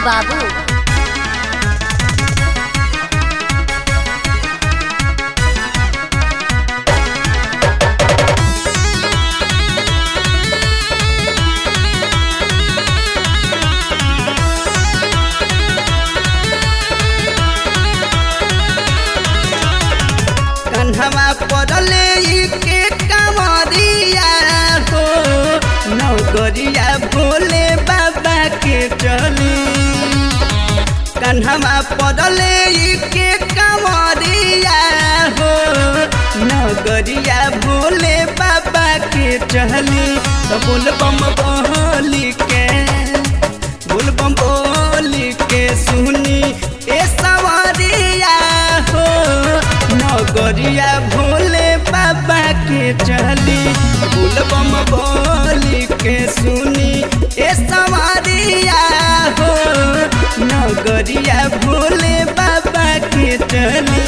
बाबू कन्हवा पड़ले के कमरिया हो नौकरिया भोले बाबा के चली कन्हवा पड़ले के कमरिया हो नौकरिया भोले बाबा के चली तो बोल बम बोली के बोल बम बोली के सुनी ए सवारिया हो नगरिया भोले बाबा के चली बोल बम बोली के सुनी ए सवारिया हो नगरिया भोले बाबा के चली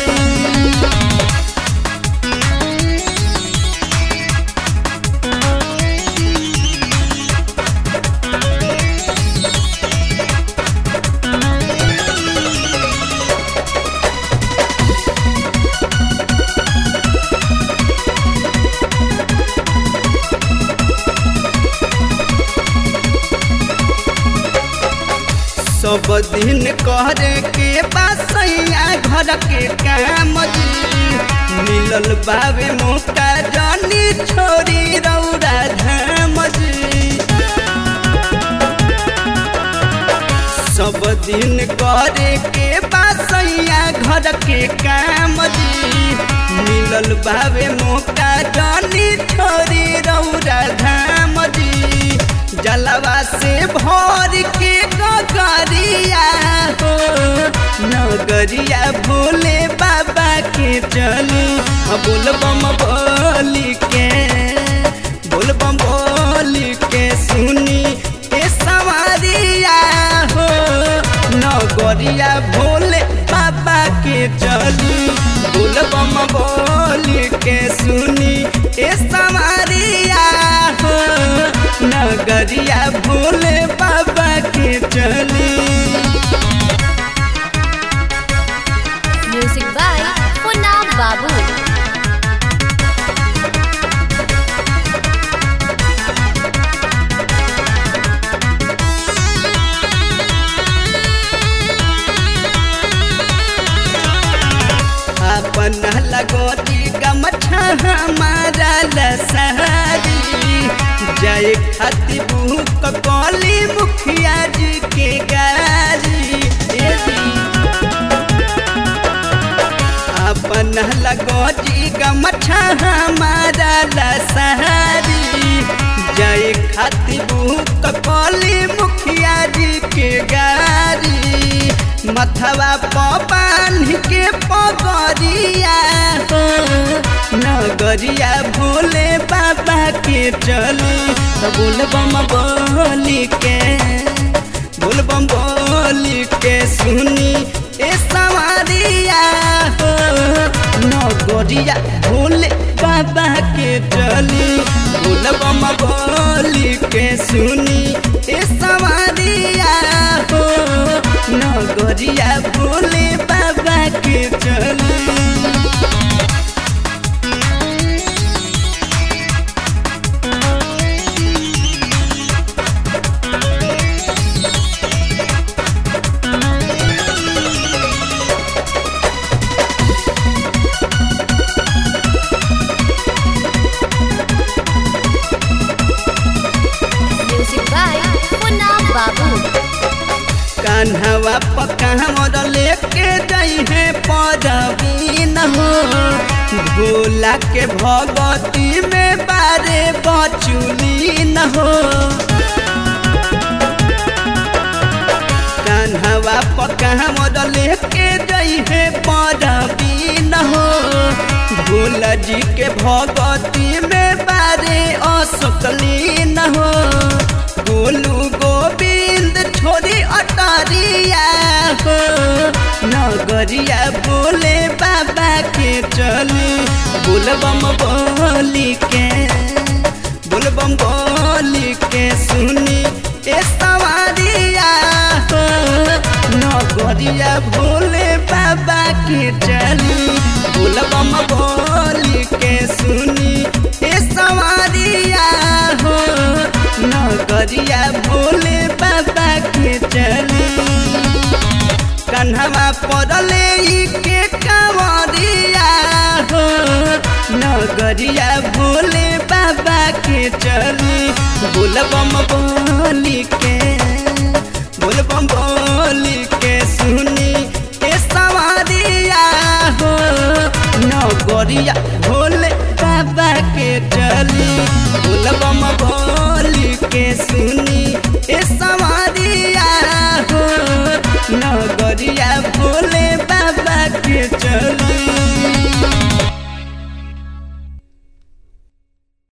सब दिन करे के बासैया घर के काम जी मिलल बाबे मोटा जानी छोरी रौरा धाम जी सब दिन करे के बासैया घर के काम जी मिलल बाबे मोटा जानी छोरी रौरा धाम जी जलवा से भर के गगरिया हो नगरिया भोले बाबा के चली बोल बम बोली के बोल बम बोली के सुनी ए सवारिया हो नगरिया भोले बाबा के चली बोल बम बोली के सुनी ए सवारिया हो नगरिया भोले बाबा के चली म्यूजिक बाय पुनाम बाबू अपन लगोती गमछा हमारा लसहरी जय खती बुक कौली मुखिया जी के गारी ए जी। अपन लगोती गमछा हमारा लसहरी जय खती बुक कौली मुखिया जी के गारी मथवा पान के पगरिया हो नगरिया भोले बाबा के चली तो बोल बम बोली के बोल बम बोली के सुनी ए सवारिया हो नगरिया भोले बाबा के चली बोल बम बोली के सुनी ए सवारिया हो नगरिया भोले बाबा के चली म्यूजिक बाय पुनाम बाबू कान्हवा पक्का मोर लेके जाई है पदवीन हो भोला के भगती में बारे बचुलीन हो कान्हवा पक्का मोर लेके जाई है पदवीन हो भोला जी के भगती में बारे असकलीन हो गोलू गोविंद छोरी अटरिया हो नगरिया बोले बाबा के चली बोल बम बोली के बोल बम बोली के सुनी ए सवारिया हो नगरिया भोले बाबा के चली बोलबम बोली के सुनी ए सवारिया हो नगरिया भोले बाबा के चली कन्हवा पड़ले ई के कंवरिया हो नगरिया भोले बाबा के चली बोलबम बोली के बोलबम बोली के सुनी ए सवारिया हो नगरिया भोले बाबा के चली बोलबम बोली के सुनी ए सवारिया हो नगरिया भोले बाबा के चली